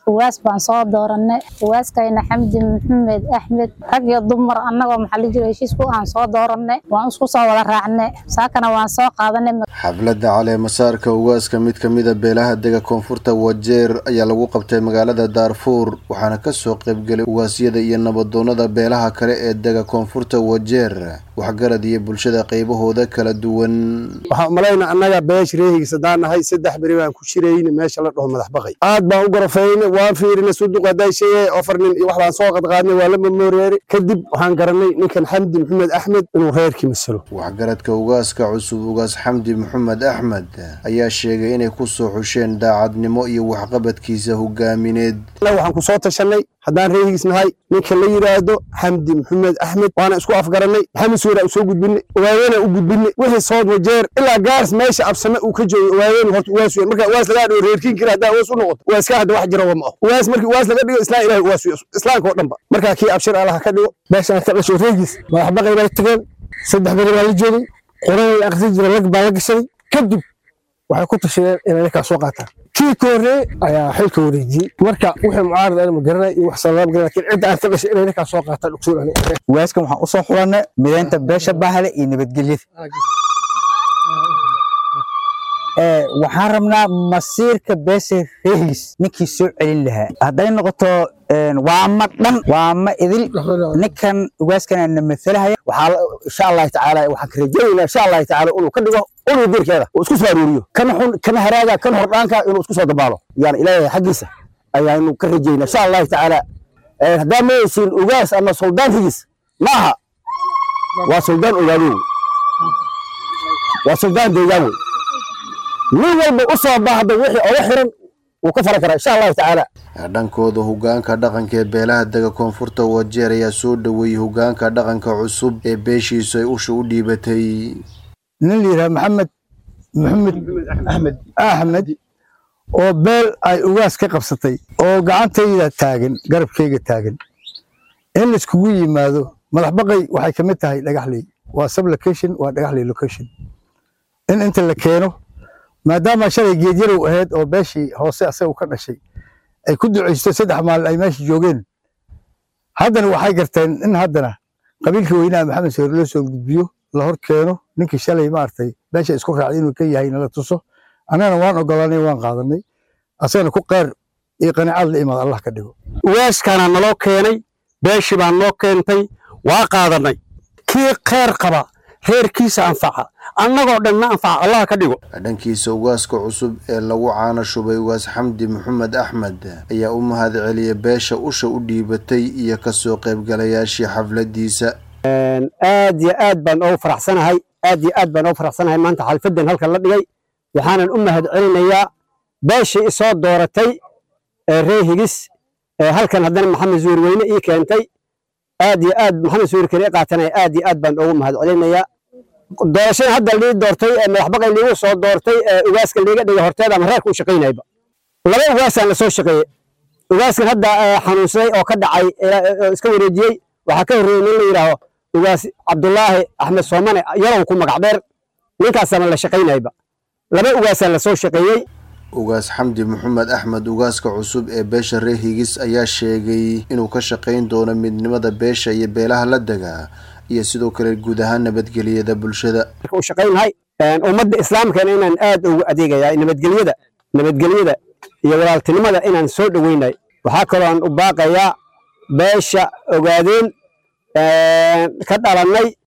ugaas baan soo dooranay ugaaskayna xamdi maxamed axmed rag iyo dumar annagoo maxaa la jira heshiisku aan soo dooranay waan isku soo wada raacnay saakana waan soo qaadanay xafladda caleemasaarka ugaaska mid ka mid a beelaha dega koonfurta wajeer ayaa lagu qabtay magaalada daarfuur waxaana kasoo qaybgelay ugaasyada iyo nabadoonada beelaha kale ee dega koonfurta wajeer waxgarad iyo bulshada qaybahooda kala duwan waxaan umalayna annaga beesh reehigiis haddaan nahay saddex beri baan ku jirayna meesha la dhaho madax baqay aad baan u gorofayna waan fiirina suduq hadday sheegay afar nin iyo wax baan soo qadqaadnay waa la mamooreeri kadib waxaan garanay ninkan xamdi maxamed axmed inuu reerkii masalo waxgaradka ugaaska cusub ugaas xamdi maxamed axmed ayaa sheegay inay ku soo xusheen daacadnimo iyo waxqabadkiisa hogaamineed waxaan ku soo tashanay haddaan reehigiis nahay ninka la yidhaahdo xamdi maxamed axmed waana isku afgaranay maxamed suura u soo gudbinay ogaadena u gudbinay wixii sood wajeer ilaa gaaris meesha absame uu ka joogo ogaadeen horta uwaas weyn marka uwaas lagaa dhigo reerkiin kira haddaa uwaas u noqoto uwaaska hadda wax jira wama aho uwaas markii uwaas laga dhigo islaan ilahi uwaas weyn islaamka oo dhanba markaa kii abshir allaha ka dhigo meeshaan ka dhasho reegiis madax baqay bay tageen saddex beri baa la joogay qoranay akhri jira lag baa la gashaday kadib waxay ku tashadeen inay ninkaa soo qaataan kii ka horreeyey ayaa xilka wareejiyey marka wixii mucaarad ana ma garanay iyo wax salaam garan lakin cidda aan ka dhashay inay ninkaa soo qaataan dhugsuul ani ugaaskan waxaan usoo xulanay mideynta beesha bahle iyo nabadgelyada waxaan rabnaa masiirka beesha reehis ninkii soo celin lahaa hadday noqoto waama dhan waama idil ninkan ugaaskan na matalahaya waxaa insha allahu tacaala waxaan ka rajaynaynaa insha allahu tacaala inuu ka dhigo uluu diirkeeda uu isku soo aruuriyo kan xun kan haraaga kan hordhaanka inuu isku soo dabaalo yani ilaahay xaggiisa ayaanu ka rajaynaa insha allahu tacaala haddaa mayaysiin ugaas ama suldaan rigis ma aha waa suldaan ogaado waa suldaan deegaan wey nin walba u soo baahda wixii oga xiran wuu ka faran karaa insha allahu tacaala dhankooda hogaanka dhaqanka ee beelaha dega koonfurta wajeer ayaa soo dhoweeyey hogaanka dhaqanka cusub ee beeshiisu ay usha u dhiibatay nin la yidhaha maxamed maxamed axmed axmed oo beel ay ugaas ka qabsatay oo gacantayda taagan garabkayga taagan in laiskugu yimaado madax baqay waxay ka mid tahay dhagaxley waa sub location waa dhagaxley location in inta la keeno maadaama shalay geedyarow ahayd oo beeshii hoose asaga ka dhashay ay ku ducaysto saddex maalin ay meesha joogeen haddana waxay garteen in haddana qabiilka weynaha maxamed sawir loo soo gudbiyo la hor keeno ninkii shalay maaragtay meesha isku raacday inuu ka yahay nala tuso annagana waan ogolanay waan qaadanay asagana ku qeer iyo qanaacad la imaad allah ka dhigo waaskaana naloo keenay beeshii baa noo keentay waa qaadanay kii kheyr qaba reerkiisa anfaca annagoo dhan na anfaca allah ka dhigo dhankiisa ugaaska cusub ee lagu caana shubay ugaas xamdi maxamed axmed ayaa u mahad celiyay beesha usha u dhiibatay iyo kasoo qaybgalayaashii xafladiisa aad iyo aad baan oogu faraxsanahay aad iyo aad baan oogu faraxsanahay maanta xalfadan halkan la dhigay waxaanan u mahad celinayaa beeshii isoo dooratay ee ree higis halkan haddana maxamed zuur weyne ii keentay aad iyo aad maxamed zuur kale i qaatanaya aad iyo aad baan oogu mahad celinayaa doorashada hadda lii doortay ee madaxbaqay liigu soo doortay ee ugaaska liiga dhigay horteeda ama reerka u shaqaynayba laba ugaasaan lasoo shaqeeyey ugaaskan hadda xanuunsaday oo ka dhacay iska wareejiyey waxaa ka horreeyey nin la yidhaaho ugaas cabdulaahi axmed soomane yarow ku magac dheer ninkaasama la shaqaynayba laba ugaasaan lasoo shaqeeyey ugaas xamdi maxamed axmed ugaaska cusub ee beesha reer higis ayaa sheegay inuu ka shaqayn doono midnimada beesha iyo beelaha la dega iyo sidoo kale guud ahaan nabadgelyada bulshada u shaqaynahay ummadda islaamkana inaan aad ugu adeegaya nabadgelyada nabadgelyada iyo walaaltinimada inaan soo dhoweynay waxaa kaloo aan u baaqayaa beesha ogaadeen ka dhalannay